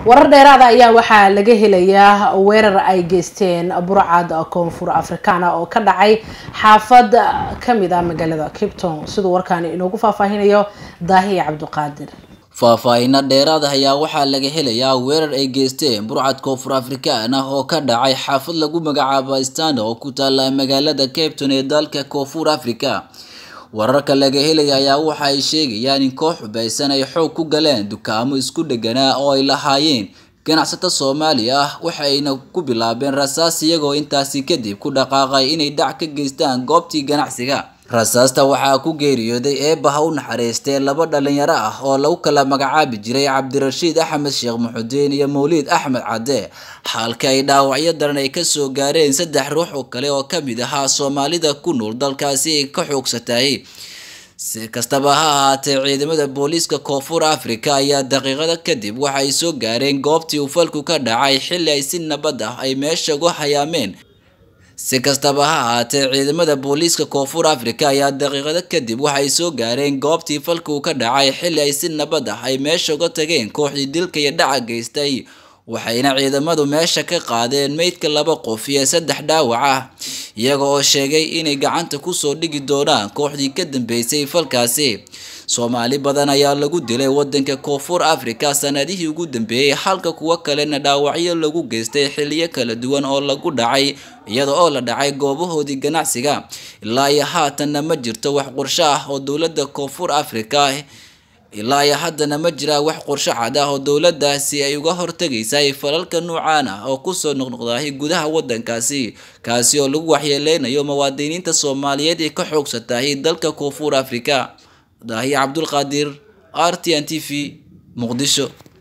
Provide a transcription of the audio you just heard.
warar dheeraada ayaa waxaa laga helayaa weerar ay geysteen burcad koonfur afrikaana oo ka dhacay xaafad kamid ah magaalada cape town siduu warkaani inoogu faahfaahinayo daahiya cabdiqaadir faahfaahinno dheeraad ah ayaa waxaa laga helayaa weerar ay geysteen burcad koonfur afrikaan ah oo ka dhacay xaafad lagu magacaabo istanda oo ku taala magaalada cape town ee dalka koonfur africa wararka laga helaya ayaa waxa ay sheegayaan in koox xubaysan ay xoog ku galeen dukaamo isku dheganaa oo ay lahaayeen ganacsato soomaali ah waxayna ku bilaabeen rasaas iyagoo intaasi kadib ku dhaqaaqay inay dhac ka geystaan goobtii ganacsiga rasaasta waxaa ku geeriyooday eebbaha u naxariistee laba dhalinyaro ah oo lagu kala magacaabi jiray cabdirashiid axmed sheekh muxudiin iyo mawliid axmed cadde xaalka ay dhaawacyo daran ay kasoo gaareen saddex ruux oo kale oo kamid ahaa soomaalida ku nool dalkaasi ay ka xoogsatay si kastaba ha ahaatee ciidamada booliiska koonfur africa ayaa daqiiqada kadib waxay soo gaareen goobtii uu falku ka dhacay xilli ay si nabad ah ay meesha uga hayaameen si kastaba ha ahaatee ciidamada booliiska koonfur africa ayaa daqiiqado kadib waxay soo gaareen goobtii falkuu ka dhacay xilli ay si nabad ah ay meesha uga tageen kooxdii dilka iyo dhaca geystay waxayna ciidamadu meesha ka qaadeen meydka laba qof iyo saddex dhaawac ah iyaga oo sheegay inay gacanta kusoo dhigi doonaan kooxdii ka dambeysay falkaasi soomaali badan ayaa lagu dilay wadanka koonfur africa sanadihii ugu dambeeyey halka kuwo kalena dhaawacyo lagu geystay xiliyo kala duwan oo lagu dhacay iyada oo la dhacay goobahoodii ganacsiga ilaa iyo haatanna ma jirto wax qorsho ah oo dowladda koonfur africa ilaa iyo haddana ma jiraa wax qorsho cad ah oo dowladdaasi ay uga hortagaysay falalka noocaan ah oo kusoo noqnoqdahay gudaha wadankaasi kaasi oo lagu waxyeeleynayo muwaadiniinta soomaaliyeed ee ka xoogsatahay dalka koonfur africa daahiya cabdulqaadir r t n t v muqdisho